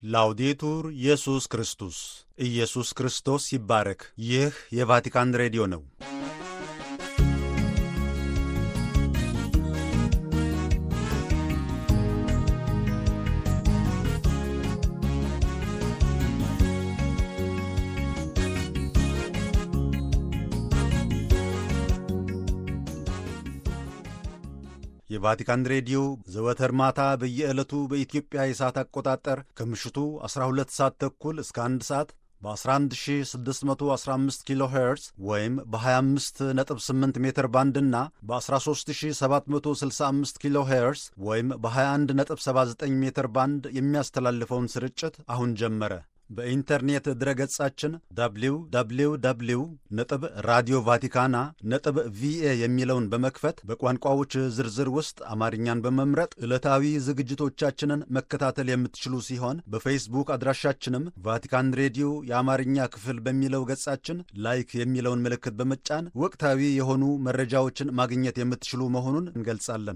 ላውዴቱር ኢየሱስ ክርስቶስ ኢየሱስ ክርስቶስ ይባረክ። ይህ የቫቲካን ሬዲዮ ነው። የቫቲካን ሬዲዮ ዘወትር ማታ በየዕለቱ በኢትዮጵያ የሰዓት አቆጣጠር ከምሽቱ 12 ሰዓት ተኩል እስከ 1 ሰዓት በ11615 ኪሎ ሄርዝ ወይም በ258 ሜትር ባንድ እና በ13765 ኪሎ ሄርዝ ወይም በ2179 ሜትር ባንድ የሚያስተላልፈውን ስርጭት አሁን ጀመረ። በኢንተርኔት ድረገጻችን www ነጥብ ራዲዮ ቫቲካና ነጥብ ቪኤ የሚለውን በመክፈት በቋንቋዎች ዝርዝር ውስጥ አማርኛን በመምረጥ ዕለታዊ ዝግጅቶቻችንን መከታተል የምትችሉ ሲሆን በፌስቡክ አድራሻችንም ቫቲካን ሬዲዮ የአማርኛ ክፍል በሚለው ገጻችን ላይክ የሚለውን ምልክት በመጫን ወቅታዊ የሆኑ መረጃዎችን ማግኘት የምትችሉ መሆኑን እንገልጻለን።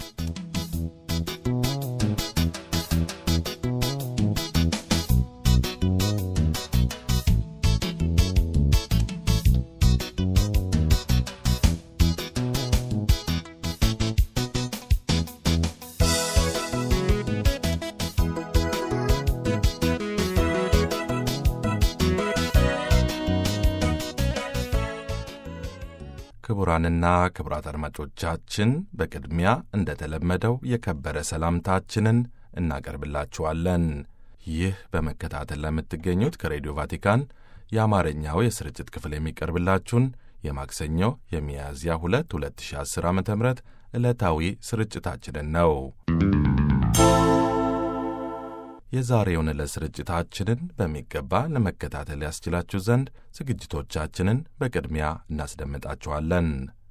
ክቡራንና ክቡራት አድማጮቻችን በቅድሚያ እንደተለመደው የከበረ ሰላምታችንን እናቀርብላችኋለን። ይህ በመከታተል ለምትገኙት ከሬዲዮ ቫቲካን የአማርኛው የስርጭት ክፍል የሚቀርብላችሁን የማክሰኞ የሚያዝያ 2 2010 ዓ ም ዕለታዊ ስርጭታችንን ነው። የዛሬውን ዕለት ስርጭታችንን በሚገባ ለመከታተል ያስችላችሁ ዘንድ ዝግጅቶቻችንን በቅድሚያ እናስደምጣችኋለን።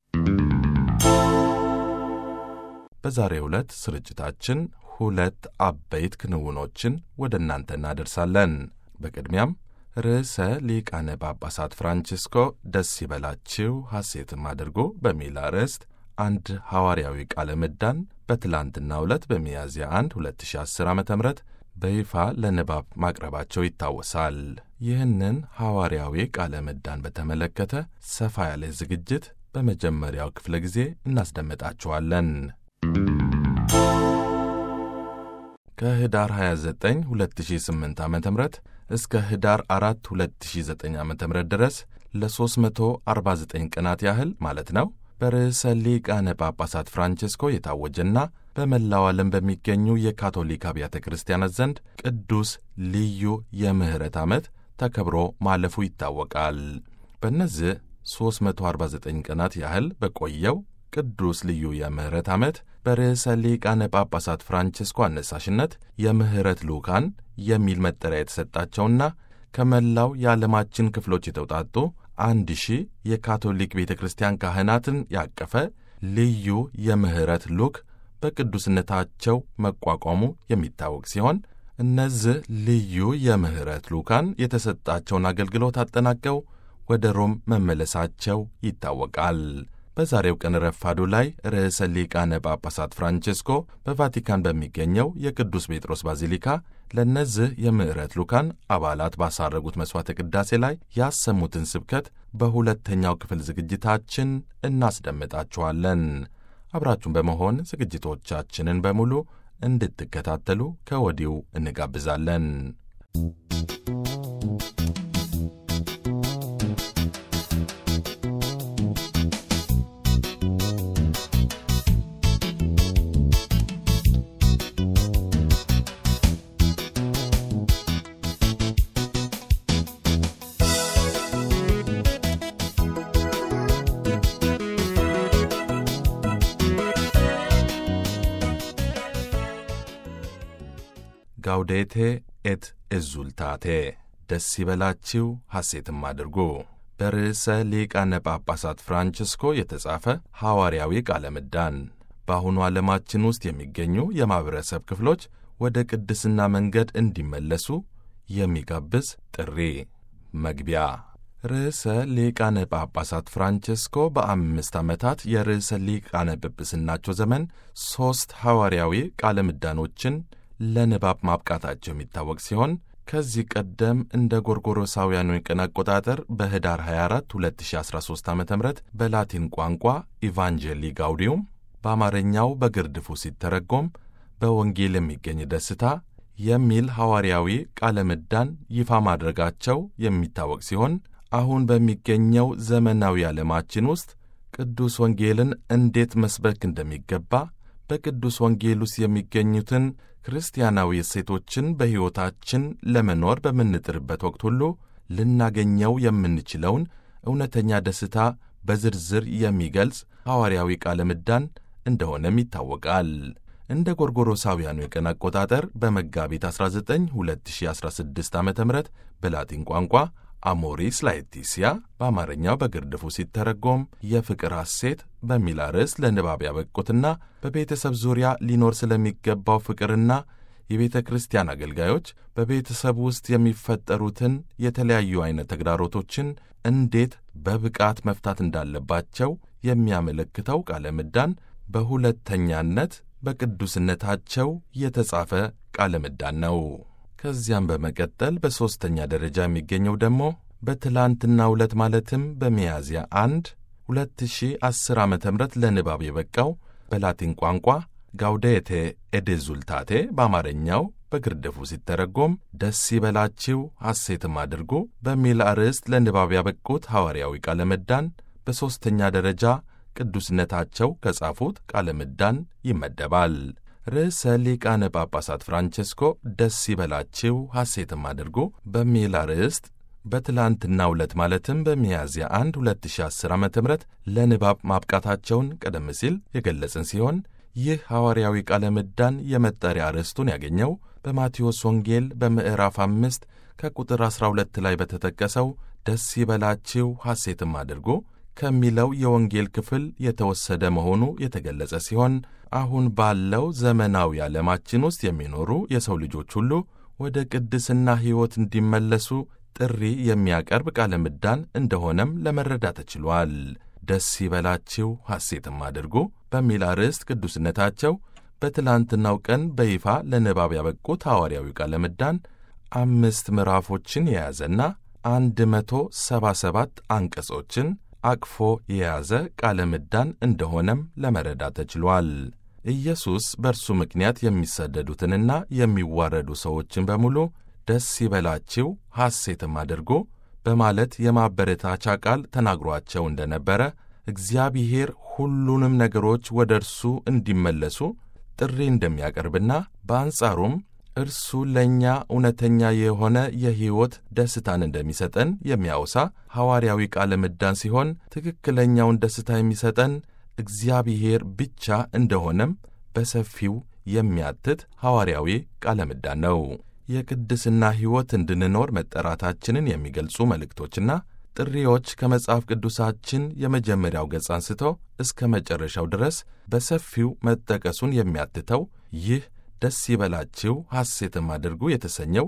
በዛሬው ዕለት ስርጭታችን ሁለት አበይት ክንውኖችን ወደ እናንተ እናደርሳለን። በቅድሚያም ርዕሰ ሊቃነ ጳጳሳት ፍራንቺስኮ ደስ ይበላችሁ ሐሴትም አድርጎ በሚል አርዕስት አንድ ሐዋርያዊ ቃለ ምዕዳን በትላንትናው ዕለት በሚያዝያ 1 2010 ዓ ም በይፋ ለንባብ ማቅረባቸው ይታወሳል። ይህንን ሐዋርያዊ ቃለ ምዕዳን በተመለከተ ሰፋ ያለ ዝግጅት በመጀመሪያው ክፍለ ጊዜ እናስደምጣችኋለን። ከህዳር 29 2008 ዓ ም እስከ ህዳር 4 2009 ዓ ም ድረስ ለ349 ቀናት ያህል ማለት ነው በርዕሰ ሊቃነ ጳጳሳት ፍራንቺስኮ የታወጀና በመላው ዓለም በሚገኙ የካቶሊክ አብያተ ክርስቲያናት ዘንድ ቅዱስ ልዩ የምሕረት ዓመት ተከብሮ ማለፉ ይታወቃል። በእነዚህ 349 ቀናት ያህል በቆየው ቅዱስ ልዩ የምሕረት ዓመት በርዕሰ ሊቃነ ጳጳሳት ፍራንቺስኮ አነሳሽነት የምሕረት ልዑካን የሚል መጠሪያ የተሰጣቸውና ከመላው የዓለማችን ክፍሎች የተውጣጡ አንድ ሺህ የካቶሊክ ቤተ ክርስቲያን ካህናትን ያቀፈ ልዩ የምሕረት ልዑክ በቅዱስነታቸው መቋቋሙ የሚታወቅ ሲሆን እነዚህ ልዩ የምሕረት ልዑካን የተሰጣቸውን አገልግሎት አጠናቀው ወደ ሮም መመለሳቸው ይታወቃል። በዛሬው ቀን ረፋዱ ላይ ርዕሰ ሊቃነ ጳጳሳት ፍራንቺስኮ በቫቲካን በሚገኘው የቅዱስ ጴጥሮስ ባዚሊካ ለእነዚህ የምሕረት ልዑካን አባላት ባሳረጉት መሥዋዕተ ቅዳሴ ላይ ያሰሙትን ስብከት በሁለተኛው ክፍል ዝግጅታችን እናስደምጣችኋለን። አብራችሁን በመሆን ዝግጅቶቻችንን በሙሉ እንድትከታተሉ ከወዲሁ እንጋብዛለን። ጋውዴቴ ኤት ኤዙልታቴ ደስ ይበላችሁ ሐሴትም አድርጉ በርዕሰ ሊቃነ ጳጳሳት ፍራንቺስኮ የተጻፈ ሐዋርያዊ ቃለ ምዕዳን በአሁኑ ዓለማችን ውስጥ የሚገኙ የማኅበረሰብ ክፍሎች ወደ ቅድስና መንገድ እንዲመለሱ የሚጋብዝ ጥሪ። መግቢያ ርዕሰ ሊቃነ ጳጳሳት ፍራንቺስኮ በአምስት ዓመታት የርዕሰ ሊቃነ ጵጵስናቸው ዘመን ሦስት ሐዋርያዊ ቃለ ምዕዳኖችን ለንባብ ማብቃታቸው የሚታወቅ ሲሆን ከዚህ ቀደም እንደ ጎርጎሮሳውያኑ የቀን አቆጣጠር በኅዳር 24 2013 ዓ ም በላቲን ቋንቋ ኢቫንጀሊ ጋውዲዩም በአማርኛው በግርድፉ ሲተረጎም በወንጌል የሚገኝ ደስታ የሚል ሐዋርያዊ ቃለ ምዕዳን ይፋ ማድረጋቸው የሚታወቅ ሲሆን አሁን በሚገኘው ዘመናዊ ዓለማችን ውስጥ ቅዱስ ወንጌልን እንዴት መስበክ እንደሚገባ በቅዱስ ወንጌል ውስጥ የሚገኙትን ክርስቲያናዊ እሴቶችን በሕይወታችን ለመኖር በምንጥርበት ወቅት ሁሉ ልናገኘው የምንችለውን እውነተኛ ደስታ በዝርዝር የሚገልጽ ሐዋርያዊ ቃለ ምዕዳን እንደሆነም ይታወቃል። እንደ ጎርጎሮሳውያኑ የቀን አቆጣጠር በመጋቢት 19 2016 ዓ ም በላቲን ቋንቋ አሞሪስ ላetitia በአማርኛው በግርድፉ ሲተረጎም የፍቅር ሐሴት በሚል አርዕስት ለንባብ ያበቁትና በቤተሰብ ዙሪያ ሊኖር ስለሚገባው ፍቅርና የቤተ ክርስቲያን አገልጋዮች በቤተሰብ ውስጥ የሚፈጠሩትን የተለያዩ ዐይነት ተግዳሮቶችን እንዴት በብቃት መፍታት እንዳለባቸው የሚያመለክተው ቃለ ምዕዳን በሁለተኛነት በቅዱስነታቸው የተጻፈ ቃለ ምዕዳን ነው። ከዚያም በመቀጠል በሦስተኛ ደረጃ የሚገኘው ደግሞ በትላንትናው ዕለት ማለትም በሚያዝያ 1 2010 ዓ ም ለንባብ የበቃው በላቲን ቋንቋ ጋውዴቴ ኤዴዙልታቴ በአማርኛው በግርድፉ ሲተረጎም ደስ ይበላችሁ ሐሴትም አድርጉ በሚል አርዕስት ለንባብ ያበቁት ሐዋርያዊ ቃለ ምዕዳን በሦስተኛ ደረጃ ቅዱስነታቸው ከጻፉት ቃለ ምዕዳን ይመደባል። ርዕሰ ሊቃነ ጳጳሳት ፍራንቼስኮ ደስ ይበላችሁ ሐሴትም አድርጉ በሚል አርዕስት በትላንትናው ዕለት ማለትም በሚያዝያ 1 2010 ዓ ም ለንባብ ማብቃታቸውን ቀደም ሲል የገለጽን ሲሆን ይህ ሐዋርያዊ ቃለ ምዕዳን የመጠሪያ ርዕስቱን ያገኘው በማቴዎስ ወንጌል በምዕራፍ አምስት ከቁጥር 12 ላይ በተጠቀሰው ደስ ይበላችሁ ሐሴትም አድርጉ ከሚለው የወንጌል ክፍል የተወሰደ መሆኑ የተገለጸ ሲሆን አሁን ባለው ዘመናዊ ዓለማችን ውስጥ የሚኖሩ የሰው ልጆች ሁሉ ወደ ቅድስና ሕይወት እንዲመለሱ ጥሪ የሚያቀርብ ቃለ ምዕዳን እንደሆነም ለመረዳት ተችሏል። ደስ ይበላችሁ ሐሴትም አድርጉ በሚል አርዕስት ቅዱስነታቸው በትላንትናው ቀን በይፋ ለንባብ ያበቁት ሐዋርያዊ ቃለ ምዕዳን አምስት ምዕራፎችን የያዘና አንድ መቶ ሰባ ሰባት አንቀጾችን አቅፎ የያዘ ቃለ ምዕዳን እንደሆነም ለመረዳት ተችሏል። ኢየሱስ በእርሱ ምክንያት የሚሰደዱትንና የሚዋረዱ ሰዎችን በሙሉ ደስ ይበላችሁ ሐሴትም አድርጎ በማለት የማበረታቻ ቃል ተናግሯቸው እንደነበረ እግዚአብሔር ሁሉንም ነገሮች ወደ እርሱ እንዲመለሱ ጥሪ እንደሚያቀርብና በአንጻሩም እርሱ ለእኛ እውነተኛ የሆነ የሕይወት ደስታን እንደሚሰጠን የሚያወሳ ሐዋርያዊ ቃለ ምዕዳን ሲሆን ትክክለኛውን ደስታ የሚሰጠን እግዚአብሔር ብቻ እንደሆነም በሰፊው የሚያትት ሐዋርያዊ ቃለ ምዕዳን ነው። የቅድስና ሕይወት እንድንኖር መጠራታችንን የሚገልጹ መልእክቶችና ጥሪዎች ከመጽሐፍ ቅዱሳችን የመጀመሪያው ገጽ አንስቶ እስከ መጨረሻው ድረስ በሰፊው መጠቀሱን የሚያትተው ይህ ደስ ይበላችሁ ሐሴትም አድርጉ የተሰኘው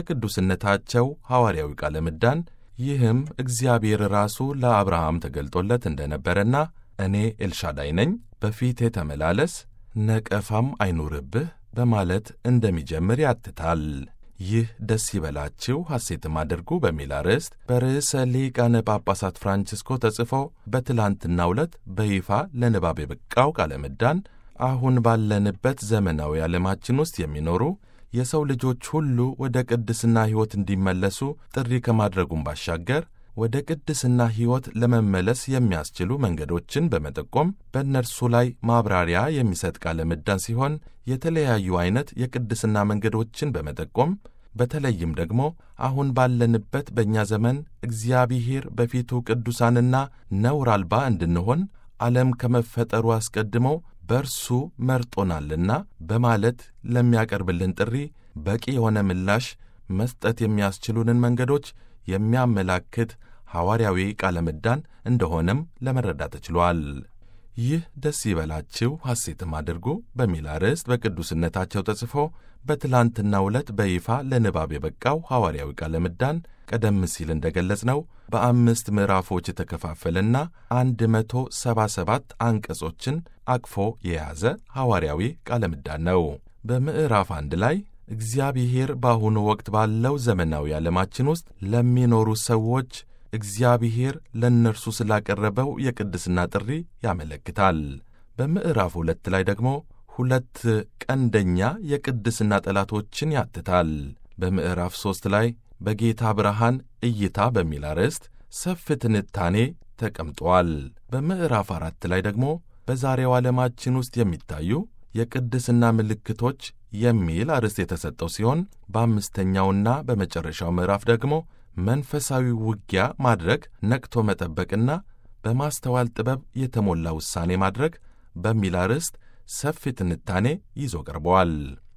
የቅዱስነታቸው ሐዋርያዊ ቃለ ምዕዳን ይህም እግዚአብሔር ራሱ ለአብርሃም ተገልጦለት እንደነበረና እኔ ኤልሻዳይ ነኝ፣ በፊቴ ተመላለስ፣ ነቀፋም አይኑርብህ በማለት እንደሚጀምር ያትታል። ይህ ደስ ይበላችሁ ሐሴትም አድርጉ በሚል አርዕስት በርዕሰ ሊቃነ ጳጳሳት ፍራንቺስኮ ተጽፎ በትላንትናው ዕለት በይፋ ለንባብ የበቃው ቃለ ምዕዳን አሁን ባለንበት ዘመናዊ ዓለማችን ውስጥ የሚኖሩ የሰው ልጆች ሁሉ ወደ ቅድስና ሕይወት እንዲመለሱ ጥሪ ከማድረጉም ባሻገር ወደ ቅድስና ሕይወት ለመመለስ የሚያስችሉ መንገዶችን በመጠቆም በእነርሱ ላይ ማብራሪያ የሚሰጥ ቃለ ምዕዳን ሲሆን የተለያዩ ዐይነት የቅድስና መንገዶችን በመጠቆም በተለይም ደግሞ አሁን ባለንበት በእኛ ዘመን እግዚአብሔር በፊቱ ቅዱሳንና ነውር አልባ እንድንሆን ዓለም ከመፈጠሩ አስቀድሞ በእርሱ መርጦናልና በማለት ለሚያቀርብልን ጥሪ በቂ የሆነ ምላሽ መስጠት የሚያስችሉንን መንገዶች የሚያመላክት ሐዋርያዊ ቃለ ምዕዳን እንደሆነም ለመረዳት ተችሏል። ይህ ደስ ይበላችሁ ሐሴትም አድርጉ በሚል አርዕስት በቅዱስነታቸው ተጽፎ በትላንትናው ዕለት በይፋ ለንባብ የበቃው ሐዋርያዊ ቃለ ምዕዳን ቀደም ሲል እንደገለጽነው በአምስት ምዕራፎች የተከፋፈለና 177 አንቀጾችን አቅፎ የያዘ ሐዋርያዊ ቃለ ምዕዳን ነው። በምዕራፍ አንድ ላይ እግዚአብሔር በአሁኑ ወቅት ባለው ዘመናዊ ዓለማችን ውስጥ ለሚኖሩ ሰዎች እግዚአብሔር ለእነርሱ ስላቀረበው የቅድስና ጥሪ ያመለክታል። በምዕራፍ ሁለት ላይ ደግሞ ሁለት ቀንደኛ የቅድስና ጠላቶችን ያትታል። በምዕራፍ ሦስት ላይ በጌታ ብርሃን እይታ በሚል አርዕስት ሰፊ ትንታኔ ተቀምጧል። በምዕራፍ አራት ላይ ደግሞ በዛሬው ዓለማችን ውስጥ የሚታዩ የቅድስና ምልክቶች የሚል አርዕስት የተሰጠው ሲሆን በአምስተኛውና በመጨረሻው ምዕራፍ ደግሞ መንፈሳዊ ውጊያ ማድረግ፣ ነቅቶ መጠበቅና በማስተዋል ጥበብ የተሞላ ውሳኔ ማድረግ በሚል አርዕስት ሰፊ ትንታኔ ይዞ ቀርበዋል።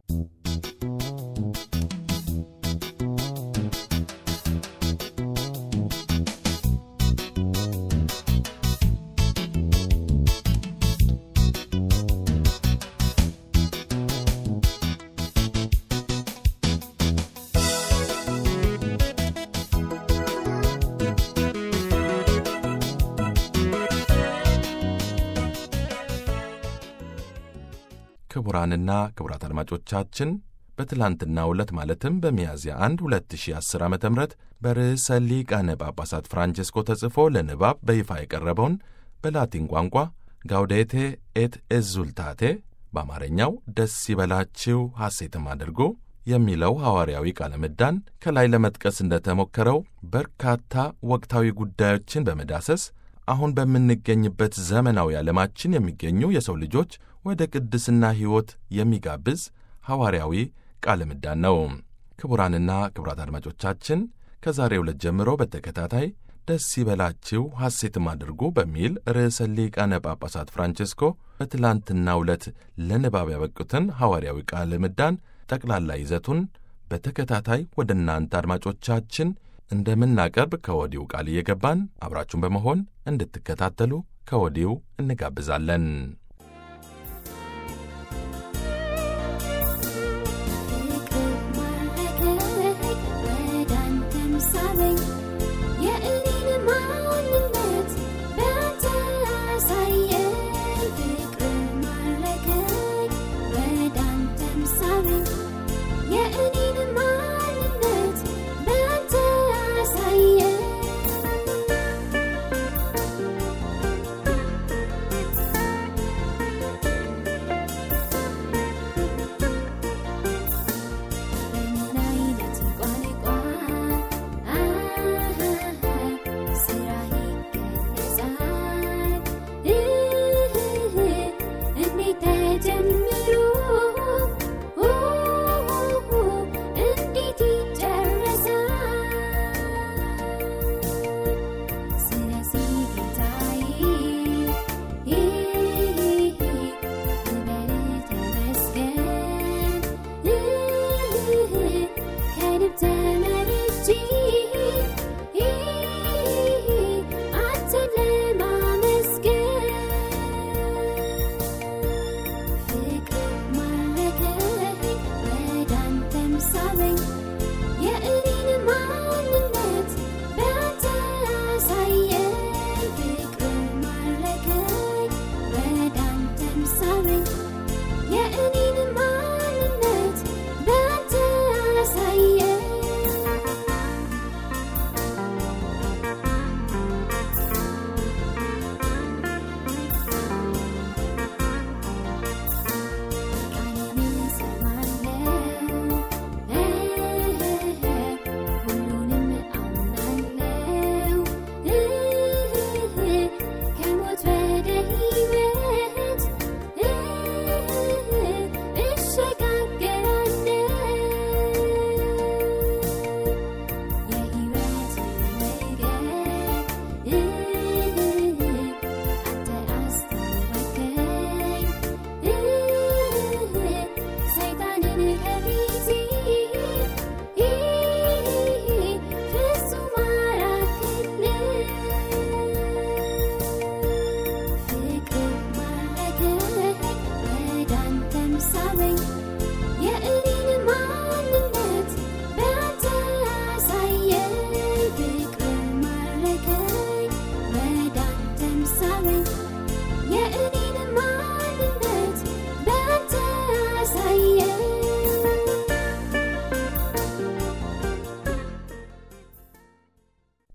ክቡራንና ክቡራት አድማጮቻችን በትላንትናው ዕለት ማለትም በሚያዝያ 1 2010 ዓ ም በርዕሰ ሊቃነ ጳጳሳት ፍራንቼስኮ ተጽፎ ለንባብ በይፋ የቀረበውን በላቲን ቋንቋ ጋውዴቴ ኤት ኤዙልታቴ በአማርኛው ደስ ይበላችሁ ሐሴትም አድርጎ የሚለው ሐዋርያዊ ቃለ ምዕዳን ከላይ ለመጥቀስ እንደተሞከረው በርካታ ወቅታዊ ጉዳዮችን በመዳሰስ አሁን በምንገኝበት ዘመናዊ ዓለማችን የሚገኙ የሰው ልጆች ወደ ቅድስና ሕይወት የሚጋብዝ ሐዋርያዊ ቃለ ምዕዳን ነው። ክቡራንና ክቡራት አድማጮቻችን ከዛሬ ዕለት ጀምሮ በተከታታይ ደስ ይበላችሁ ሐሴትም አድርጉ በሚል ርዕሰ ሊቃነ ጳጳሳት ፍራንቼስኮ በትላንትናው ዕለት ለንባብ ያበቁትን ሐዋርያዊ ቃለ ምዕዳን ጠቅላላ ይዘቱን በተከታታይ ወደ እናንተ አድማጮቻችን እንደምናቀርብ ከወዲሁ ቃል እየገባን አብራችሁን በመሆን እንድትከታተሉ ከወዲሁ እንጋብዛለን። Yeah.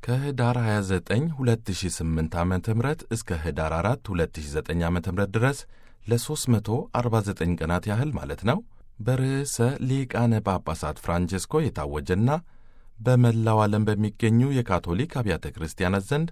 ከህዳር 29 2008 ዓ ም እስከ ህዳር 4 2009 ዓ ም ድረስ ለ349 ቀናት ያህል ማለት ነው በርዕሰ ሊቃነ ጳጳሳት ፍራንቼስኮ የታወጀና በመላው ዓለም በሚገኙ የካቶሊክ አብያተ ክርስቲያናት ዘንድ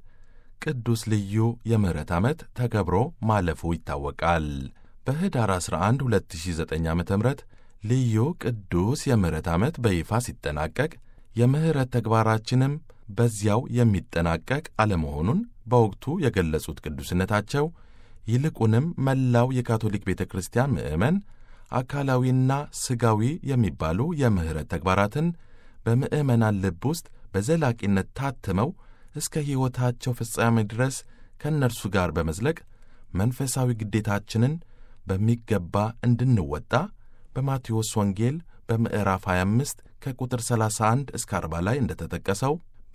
ቅዱስ ልዩ የምሕረት ዓመት ተከብሮ ማለፉ ይታወቃል። በህዳር 11 2009 ዓ ም ልዩ ቅዱስ የምሕረት ዓመት በይፋ ሲጠናቀቅ የምሕረት ተግባራችንም በዚያው የሚጠናቀቅ አለመሆኑን በወቅቱ የገለጹት ቅዱስነታቸው ይልቁንም መላው የካቶሊክ ቤተ ክርስቲያን ምዕመን አካላዊና ሥጋዊ የሚባሉ የምሕረት ተግባራትን በምዕመናን ልብ ውስጥ በዘላቂነት ታትመው እስከ ሕይወታቸው ፍጻሜ ድረስ ከእነርሱ ጋር በመዝለቅ መንፈሳዊ ግዴታችንን በሚገባ እንድንወጣ በማቴዎስ ወንጌል በምዕራፍ 25 ከቁጥር 31 እስከ 40 ላይ እንደተጠቀሰው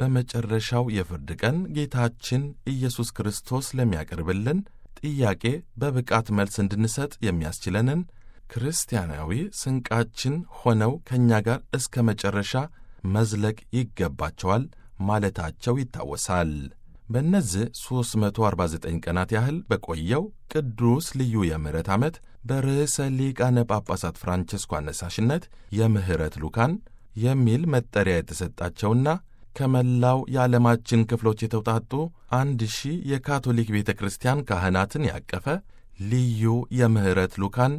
በመጨረሻው የፍርድ ቀን ጌታችን ኢየሱስ ክርስቶስ ለሚያቀርብልን ጥያቄ በብቃት መልስ እንድንሰጥ የሚያስችለንን ክርስቲያናዊ ስንቃችን ሆነው ከእኛ ጋር እስከ መጨረሻ መዝለቅ ይገባቸዋል ማለታቸው ይታወሳል። በእነዚህ 349 ቀናት ያህል በቆየው ቅዱስ ልዩ የምሕረት ዓመት በርዕሰ ሊቃነ ጳጳሳት ፍራንቸስኮ አነሳሽነት የምሕረት ሉካን የሚል መጠሪያ የተሰጣቸውና ከመላው የዓለማችን ክፍሎች የተውጣጡ አንድ ሺህ የካቶሊክ ቤተ ክርስቲያን ካህናትን ያቀፈ ልዩ የምሕረት ሉካን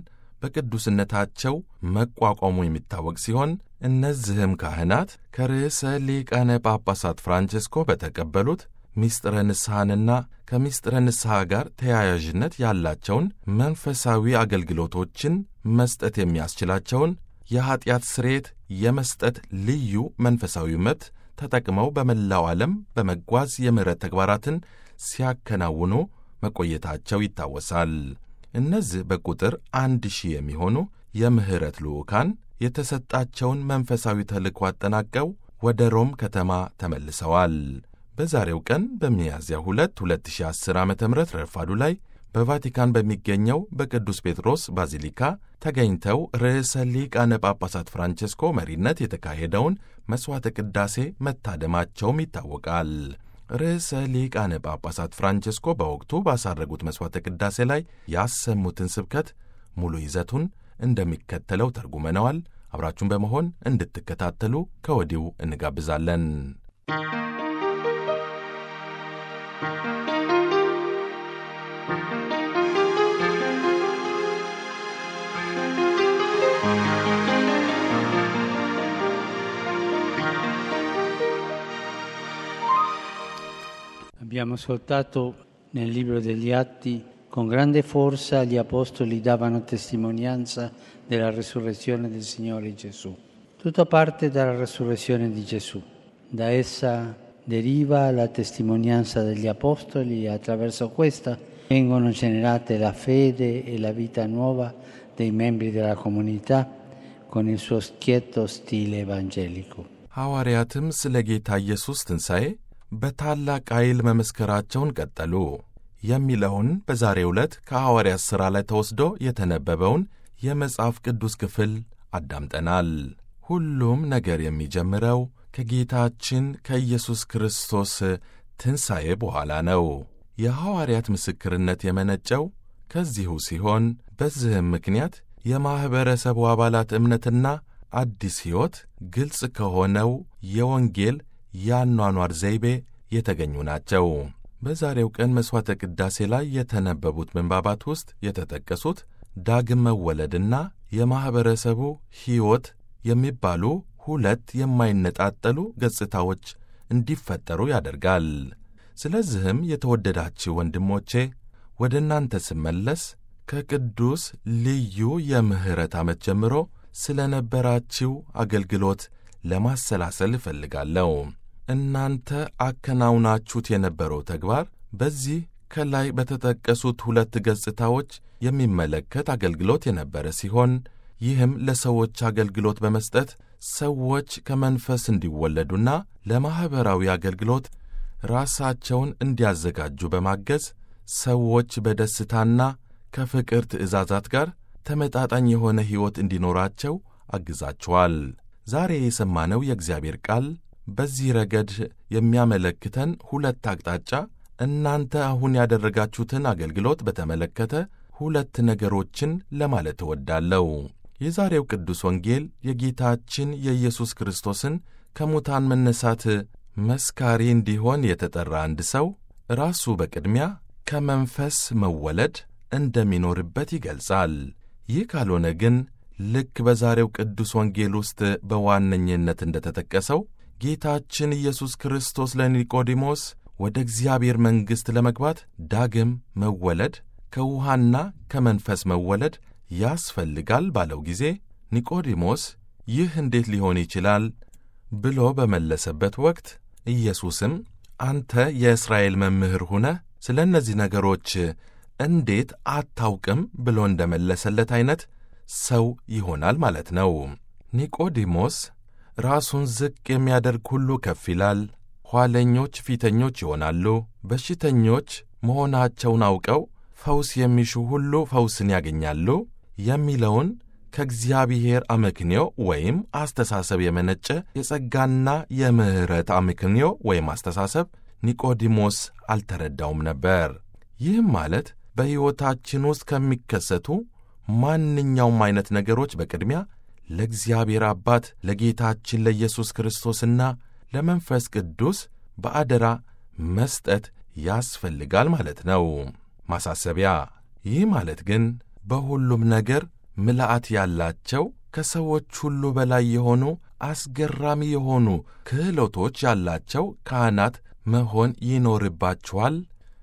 በቅዱስነታቸው መቋቋሙ የሚታወቅ ሲሆን እነዚህም ካህናት ከርዕሰ ሊቃነ ጳጳሳት ፍራንቸስኮ በተቀበሉት ሚስጥረ ንስሐንና ከምስጢረ ንስሐ ጋር ተያያዥነት ያላቸውን መንፈሳዊ አገልግሎቶችን መስጠት የሚያስችላቸውን የኀጢአት ስርየት የመስጠት ልዩ መንፈሳዊ መብት ተጠቅመው በመላው ዓለም በመጓዝ የምሕረት ተግባራትን ሲያከናውኑ መቆየታቸው ይታወሳል። እነዚህ በቁጥር አንድ ሺህ የሚሆኑ የምሕረት ልዑካን የተሰጣቸውን መንፈሳዊ ተልእኮ አጠናቀው ወደ ሮም ከተማ ተመልሰዋል። በዛሬው ቀን በሚያዝያ 2 2010 ዓ ም ረፋዱ ላይ በቫቲካን በሚገኘው በቅዱስ ጴጥሮስ ባዚሊካ ተገኝተው ርዕሰ ሊቃነ ጳጳሳት ፍራንቼስኮ መሪነት የተካሄደውን መሥዋዕተ ቅዳሴ መታደማቸውም ይታወቃል። ርዕሰ ሊቃነ ጳጳሳት ፍራንቼስኮ በወቅቱ ባሳረጉት መሥዋዕተ ቅዳሴ ላይ ያሰሙትን ስብከት ሙሉ ይዘቱን እንደሚከተለው ተርጉመነዋል። አብራችሁን በመሆን እንድትከታተሉ ከወዲሁ እንጋብዛለን። Abbiamo ascoltato nel libro degli Atti con grande forza gli apostoli davano testimonianza della resurrezione del Signore Gesù. Tutto parte dalla resurrezione di Gesù. Da essa deriva la testimonianza degli apostoli e attraverso questa vengono generate la fede e la vita nuova dei membri della comunità con il suo schietto stile evangelico. ሐዋርያትም ስለ ጌታ ኢየሱስ ትንሣኤ በታላቅ ኃይል መመስከራቸውን ቀጠሉ የሚለውን በዛሬው ዕለት ከሐዋርያት ሥራ ላይ ተወስዶ የተነበበውን የመጽሐፍ ቅዱስ ክፍል አዳምጠናል። ሁሉም ነገር የሚጀምረው ከጌታችን ከኢየሱስ ክርስቶስ ትንሣኤ በኋላ ነው። የሐዋርያት ምስክርነት የመነጨው ከዚሁ ሲሆን በዚህም ምክንያት የማኅበረሰቡ አባላት እምነትና አዲስ ሕይወት ግልጽ ከሆነው የወንጌል የአኗኗር ዘይቤ የተገኙ ናቸው። በዛሬው ቀን መሥዋዕተ ቅዳሴ ላይ የተነበቡት ምንባባት ውስጥ የተጠቀሱት ዳግም መወለድና የማኅበረሰቡ ሕይወት የሚባሉ ሁለት የማይነጣጠሉ ገጽታዎች እንዲፈጠሩ ያደርጋል። ስለዚህም የተወደዳችሁ ወንድሞቼ ወደ እናንተ ስመለስ ከቅዱስ ልዩ የምሕረት ዓመት ጀምሮ ስለ ነበራችሁ አገልግሎት ለማሰላሰል እፈልጋለሁ። እናንተ አከናውናችሁት የነበረው ተግባር በዚህ ከላይ በተጠቀሱት ሁለት ገጽታዎች የሚመለከት አገልግሎት የነበረ ሲሆን ይህም ለሰዎች አገልግሎት በመስጠት ሰዎች ከመንፈስ እንዲወለዱና ለማኅበራዊ አገልግሎት ራሳቸውን እንዲያዘጋጁ በማገዝ ሰዎች በደስታና ከፍቅር ትእዛዛት ጋር ተመጣጣኝ የሆነ ሕይወት እንዲኖራቸው አግዛችኋል። ዛሬ የሰማነው የእግዚአብሔር ቃል በዚህ ረገድ የሚያመለክተን ሁለት አቅጣጫ እናንተ አሁን ያደረጋችሁትን አገልግሎት በተመለከተ ሁለት ነገሮችን ለማለት እወዳለሁ። የዛሬው ቅዱስ ወንጌል የጌታችን የኢየሱስ ክርስቶስን ከሙታን መነሳት መስካሪ እንዲሆን የተጠራ አንድ ሰው ራሱ በቅድሚያ ከመንፈስ መወለድ እንደሚኖርበት ይገልጻል። ይህ ካልሆነ ግን ልክ በዛሬው ቅዱስ ወንጌል ውስጥ በዋነኝነት እንደተጠቀሰው ጌታችን ኢየሱስ ክርስቶስ ለኒቆዲሞስ ወደ እግዚአብሔር መንግሥት ለመግባት ዳግም መወለድ ከውሃና ከመንፈስ መወለድ ያስፈልጋል ባለው ጊዜ ኒቆዲሞስ ይህ እንዴት ሊሆን ይችላል ብሎ በመለሰበት ወቅት ኢየሱስም አንተ የእስራኤል መምህር ሁነህ ስለ እነዚህ ነገሮች እንዴት አታውቅም ብሎ እንደመለሰለት ዐይነት ሰው ይሆናል ማለት ነው። ኒቆዲሞስ ራሱን ዝቅ የሚያደርግ ሁሉ ከፍ ይላል፣ ኋለኞች ፊተኞች ይሆናሉ፣ በሽተኞች መሆናቸውን አውቀው ፈውስ የሚሹ ሁሉ ፈውስን ያገኛሉ የሚለውን ከእግዚአብሔር አመክንዮ ወይም አስተሳሰብ የመነጨ የጸጋና የምሕረት አመክንዮ ወይም አስተሳሰብ ኒቆዲሞስ አልተረዳውም ነበር። ይህም ማለት በሕይወታችን ውስጥ ከሚከሰቱ ማንኛውም ዐይነት ነገሮች በቅድሚያ ለእግዚአብሔር አባት ለጌታችን ለኢየሱስ ክርስቶስና ለመንፈስ ቅዱስ በአደራ መስጠት ያስፈልጋል ማለት ነው። ማሳሰቢያ፣ ይህ ማለት ግን በሁሉም ነገር ምልአት ያላቸው ከሰዎች ሁሉ በላይ የሆኑ አስገራሚ የሆኑ ክህሎቶች ያላቸው ካህናት መሆን ይኖርባችኋል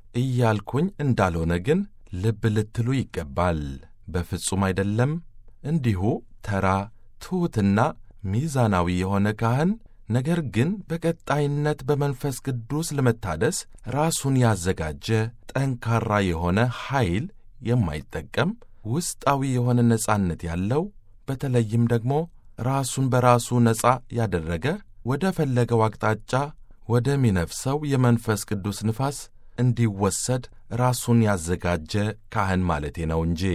እያልኩኝ እንዳልሆነ ግን ልብ ልትሉ ይገባል። በፍጹም አይደለም። እንዲሁ ተራ ትሑትና ሚዛናዊ የሆነ ካህን ነገር ግን በቀጣይነት በመንፈስ ቅዱስ ለመታደስ ራሱን ያዘጋጀ ጠንካራ የሆነ ኃይል የማይጠቀም ውስጣዊ የሆነ ነጻነት ያለው በተለይም ደግሞ ራሱን በራሱ ነጻ ያደረገ ወደ ፈለገው አቅጣጫ ወደሚነፍሰው የመንፈስ ቅዱስ ንፋስ እንዲወሰድ ራሱን ያዘጋጀ ካህን ማለቴ ነው እንጂ።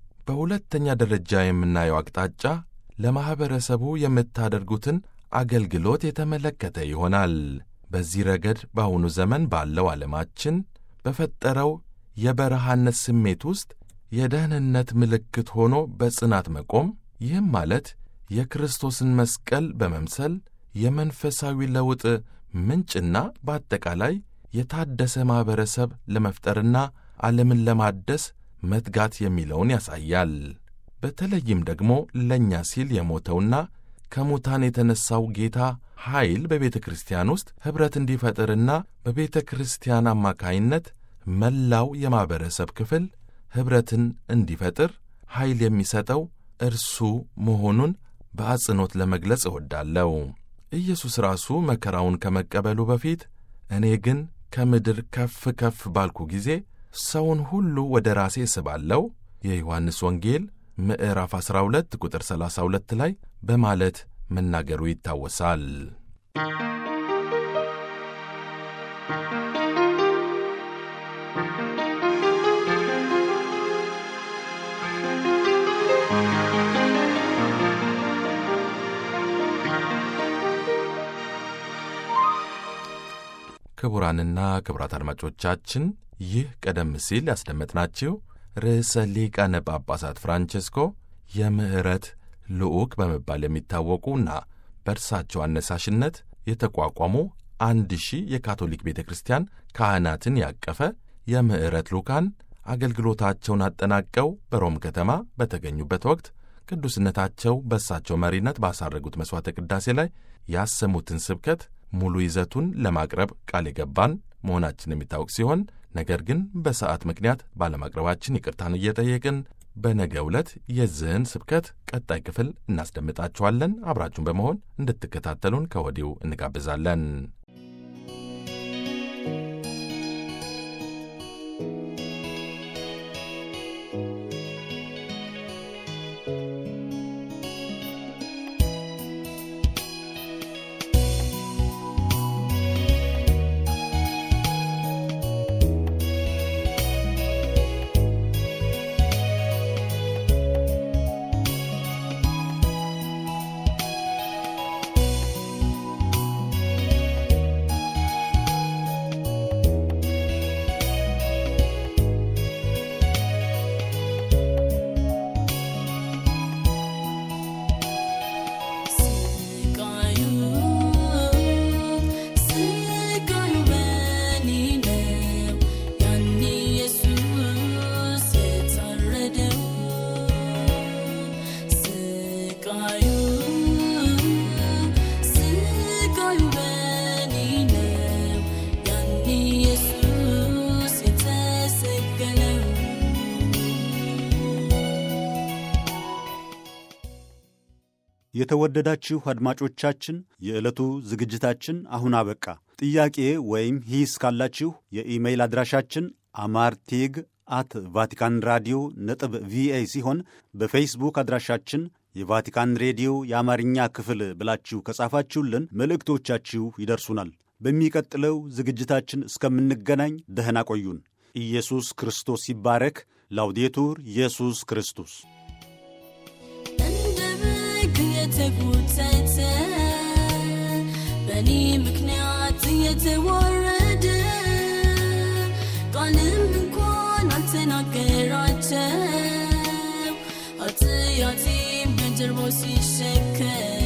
በሁለተኛ ደረጃ የምናየው አቅጣጫ ለማኅበረሰቡ የምታደርጉትን አገልግሎት የተመለከተ ይሆናል። በዚህ ረገድ በአሁኑ ዘመን ባለው ዓለማችን በፈጠረው የበረሃነት ስሜት ውስጥ የደህንነት ምልክት ሆኖ በጽናት መቆም፣ ይህም ማለት የክርስቶስን መስቀል በመምሰል የመንፈሳዊ ለውጥ ምንጭና በአጠቃላይ የታደሰ ማኅበረሰብ ለመፍጠርና ዓለምን ለማደስ መትጋት የሚለውን ያሳያል። በተለይም ደግሞ ለእኛ ሲል የሞተውና ከሙታን የተነሣው ጌታ ኃይል በቤተ ክርስቲያን ውስጥ ኅብረት እንዲፈጥርና በቤተ ክርስቲያን አማካይነት መላው የማኅበረሰብ ክፍል ኅብረትን እንዲፈጥር ኃይል የሚሰጠው እርሱ መሆኑን በአጽንኦት ለመግለጽ እወዳለሁ። ኢየሱስ ራሱ መከራውን ከመቀበሉ በፊት እኔ ግን ከምድር ከፍ ከፍ ባልኩ ጊዜ ሰውን ሁሉ ወደ ራሴ እስባለሁ የዮሐንስ ወንጌል ምዕራፍ 12 ቁጥር 32 ላይ በማለት መናገሩ ይታወሳል። ክቡራንና ክቡራት አድማጮቻችን ይህ ቀደም ሲል ያስደመጥናችሁ ርዕሰ ሊቃነ ጳጳሳት ፍራንቼስኮ የምሕረት ልዑክ በመባል የሚታወቁና በእርሳቸው አነሳሽነት የተቋቋሙ አንድ ሺህ የካቶሊክ ቤተ ክርስቲያን ካህናትን ያቀፈ የምሕረት ልዑካን አገልግሎታቸውን አጠናቀው በሮም ከተማ በተገኙበት ወቅት ቅዱስነታቸው በእሳቸው መሪነት ባሳረጉት መሥዋዕተ ቅዳሴ ላይ ያሰሙትን ስብከት ሙሉ ይዘቱን ለማቅረብ ቃል የገባን መሆናችን የሚታወቅ ሲሆን ነገር ግን በሰዓት ምክንያት ባለማቅረባችን ይቅርታን እየጠየቅን በነገ ዕለት የዚህን ስብከት ቀጣይ ክፍል እናስደምጣችኋለን። አብራችሁን በመሆን እንድትከታተሉን ከወዲሁ እንጋብዛለን። ኃያሉ በእኔ ነው ያኔ ኢየሱስ የተሰቀለው የተወደዳችሁ አድማጮቻችን የዕለቱ ዝግጅታችን አሁን አበቃ። ጥያቄ ወይም ሂስ ካላችሁ የኢሜይል አድራሻችን አማርቴግ አት ቫቲካን ራዲዮ ነጥብ ቪኦኤ ሲሆን በፌስቡክ አድራሻችን የቫቲካን ሬዲዮ የአማርኛ ክፍል ብላችሁ ከጻፋችሁልን መልእክቶቻችሁ ይደርሱናል። በሚቀጥለው ዝግጅታችን እስከምንገናኝ ደህና ቆዩን። ኢየሱስ ክርስቶስ ይባረክ። ላውዴቱር ኢየሱስ ክርስቶስ እንደ በግ የተጎተተ በእኔ ምክንያት የተዋረደ ቃልም እንኳን አልተናገራቸው ኃጢአቴን በጀርባው ሲሸከም